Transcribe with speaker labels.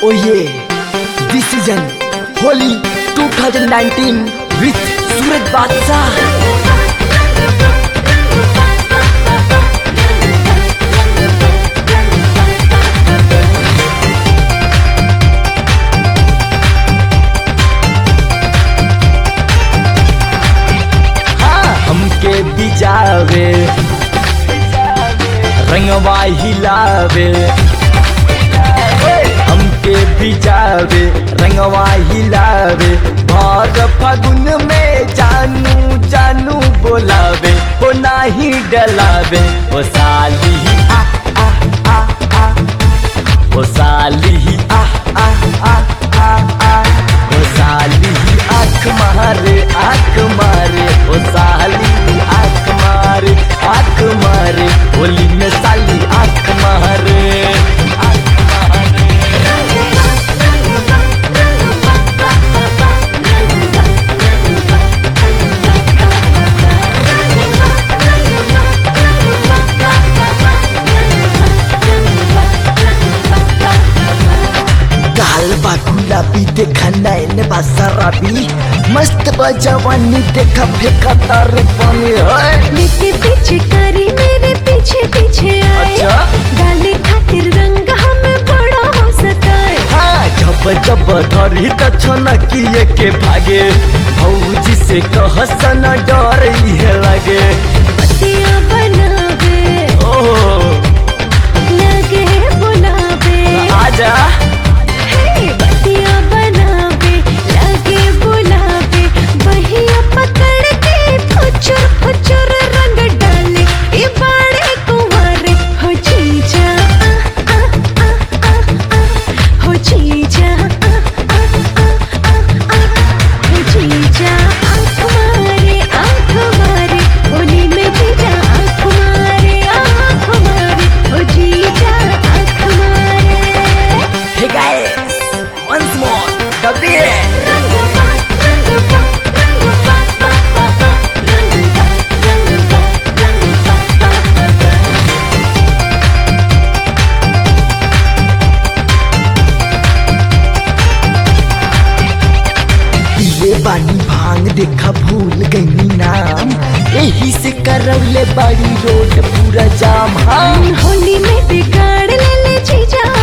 Speaker 1: Oh yeah, this season Holi 2019 with Surat Badshah. हाँ, हमके बिजावे रंगवा हिलावे हमके बिजावे रंगवा हिलावे भर फागुन में जानू जानू बोलावे ओ नाही डलावे ओ साली आ आ आ आ ओ साली आ आ आ आ आ ओ साली आँख मारे आँख मारे ओ साली आँख मारे आँख मारे होली में साली आँख मारे आँख मारे गाल बा गुलाबी देखा नैन बा शराबी मस्त बा जवानी देखा फेंका तार पानी है
Speaker 2: मेरे पीछे करी मेरे पीछे पीछे आए
Speaker 1: अच्छा।
Speaker 2: डाले खातिर रंग हमें बड़ा हो सताए
Speaker 1: हाँ जब जब धरी त छनकिए के भागे भौजी से कह सना डर इहे लगे
Speaker 2: पतिया बनावे
Speaker 1: ओह
Speaker 2: लगे बुलावे
Speaker 1: आजा
Speaker 2: हे पतिया बनावे लगे बुलावे बहिया पकड़ के फुचुर फुचुर रंग डाले ए बाड़े कुंवारे हो जीजा आ, आ, आ, आ, आ, हो जीजा आ, आ, आ, आ, आ, हो जीजा आँख मारे आँख मारे होली में जीजा आँख मारे आँख मारे हो जीजा आँख मारे
Speaker 1: हे गाइस वंस मोर डब्बी पीले बानी भांग देखा भूल गई नाम यही से करौले बड़ी रोड पूरा जाम हाँ
Speaker 2: होली में बिगाड़ ले ले जीजा